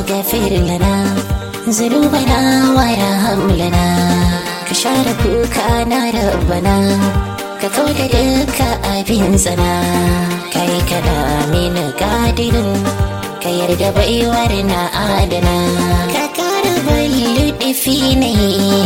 فاغفر لنا ذنوبنا وارحم لنا كشار كوكانا ربنا ككود دك أبين زنا كي كلامين قادر كيرد بيورنا آدنا ككار باللطفيني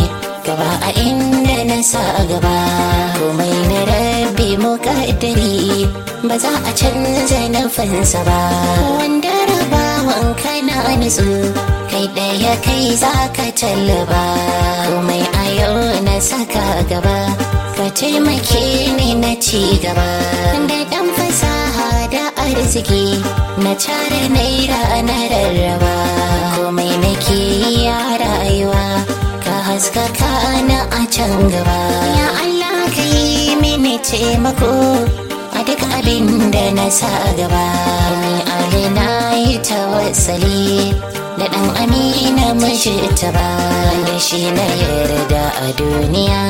gaba a inda na sa gaba komai na rabbi muƙaddari ba za a canza nufinsa ba wanda rabawan kana nutsu kai ɗaya kai za ka tallaba komai a yau na saka gaba ka taimake ni na ci gaba da ɗan fasaha da arziki na tare naira na rarraba komai nake ya rayuwa haskaka na a can gaba ya Allah ka yi mini taimako a duk abin da na sa gaba ni ali na yi tawassali da ɗan amina mashi ta ba da shi na yarda a duniya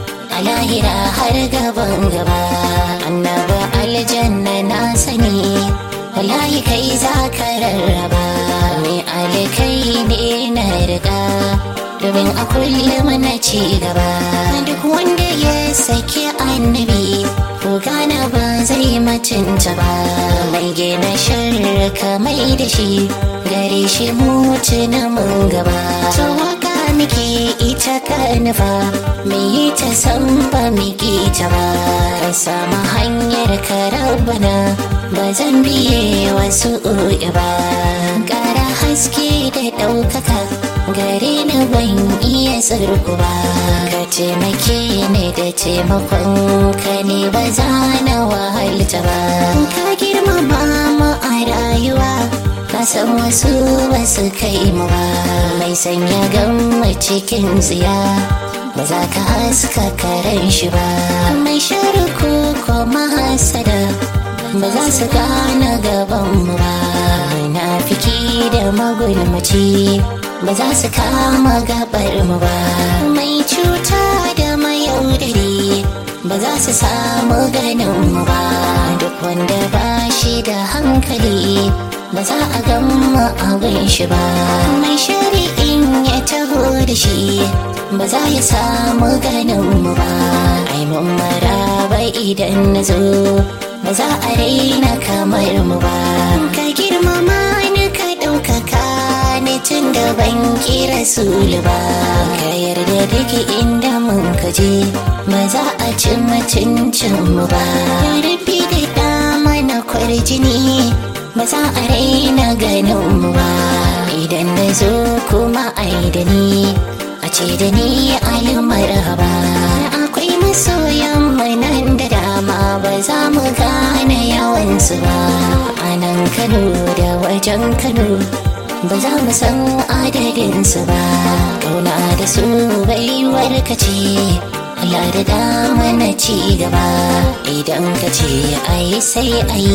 a lahira har gaban gaba annaba aljanna na sani wallahi kai za ka rarraba ni ali kai ne na riga domin a kullum na ci gaba duk wanda ya saki annabi ko gana ba zai mutunta ba mai gina shirka mai da shi gare shi mutu na mun gaba to waka muke ita ka nufa mai yi ta san ba muke ta ba ka samu hanyar ka rabana ba zan biye wasu ba ƙara haske da ɗaukaka gare ni ban iya tsirku ba ka taimake ni da taimakon ka ne ba za na wahalta ba ka girmama mu a rayuwa ka san wasu ba su kai mu ba mai sanya gamma cikin tsiya ba za ka haska karen shi ba mai sharuku ko mahasada ba za su gane gaban mu ba munafiki da magulmaci ba za su kama gabar mu ba mai cuta da mayaudari ba za su samu ganin mu ba duk wanda ba shi da hankali ba za a gama abin shi ba mai shari'in ya taho da shi ba za ya samu ganin mu ba ai mun maraba idan na zo ba za a raina kamar mu ba ka girmama ni ka ɗaukaka ni tun da ban kira sulu ba ka yarda duk inda mun kaje ba za a ci mutuncin mu ba rabbi da dama na kwarjini ba za a raina ganin mu ba idan na zo kuma ai da ni a ce da ni alimar haba akwai masoyan nan da dama ba za mu gane yawansu ba a nan kano da wajen kano ba za mu san adadinsu ba kauna da su baiwar ka ce Allah da dama na ci gaba idan ka ce ai sai ai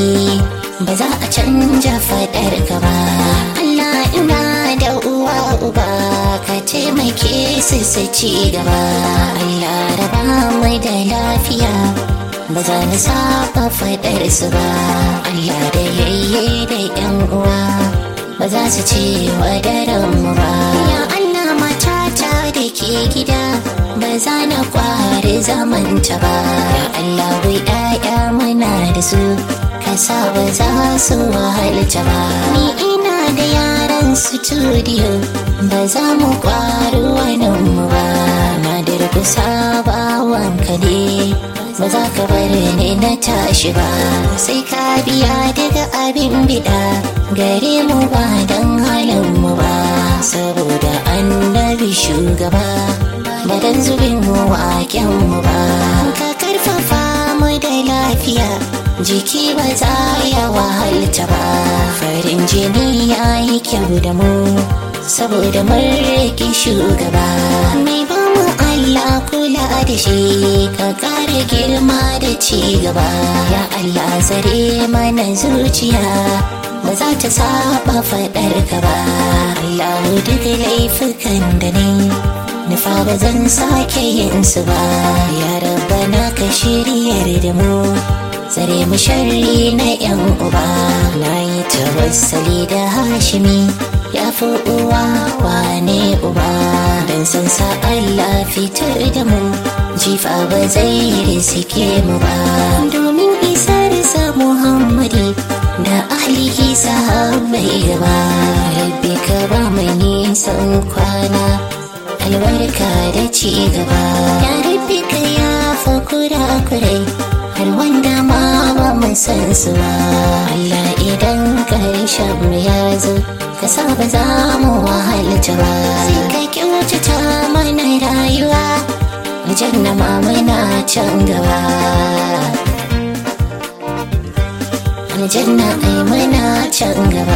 ba za a canja fadar ka ba Allah ina da uwa uba ka taimake su su ci gaba Allah raba mai da lafiya ba za na saba fadar su ba Allah da yayye da yan uwa ba za su ce wa daren mu ba ya Allah matata da ke gida ba za na kwari zamanta ba ya Allah wai ɗaya muna da su ka sa ba za su wahalta ba ni ina da yaran studio ba za mu kwari wani mu ba na durkusa ba wanka ne ba za ka bari ni na tashi ba sai ka biya daga abin bida gare mu ba don halin mu ba saboda annabi shugaba ba don zubin mu waken mu ba ka karfafa mu da lafiya jiki ba za ya wahalta ba farin jini ya yi kyau da mu saboda mun riƙe shugaba mai ba mu Allah kula da shi ka kare girma da ci gaba ya Allah zare mana zuciya ba za ta saba faɗar ka ba Allah duk laifukan da ne nufa ba zan sake yin su ba ya rabbana ka shiryar da mu tsare mu sharri na yan uba na yi tawassali da hashimi ya fi uwa wane uba don san sa Allah fitar da mu jifa ba zai risike mu ba domin isar sa Muhammadi da ahlihi sahabbai gaba rabbi ka ba mu nisan kwana albarka da ci gaba ya rabbi ka ya fa kura kurai har wanda ma ba mu san su ba Allah idan karshen mu ya zo ka sa ba za mu wahalta ba sai ka kyautata mana rayuwa aljanna ma muna can gaba aljanna ai muna can gaba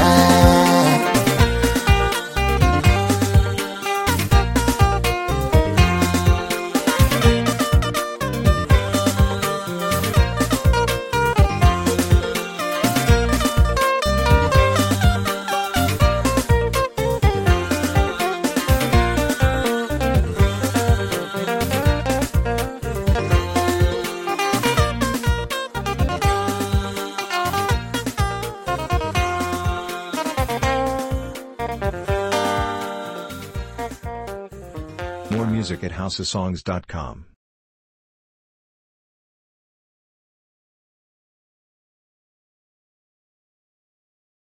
More music at houseofsongs.com.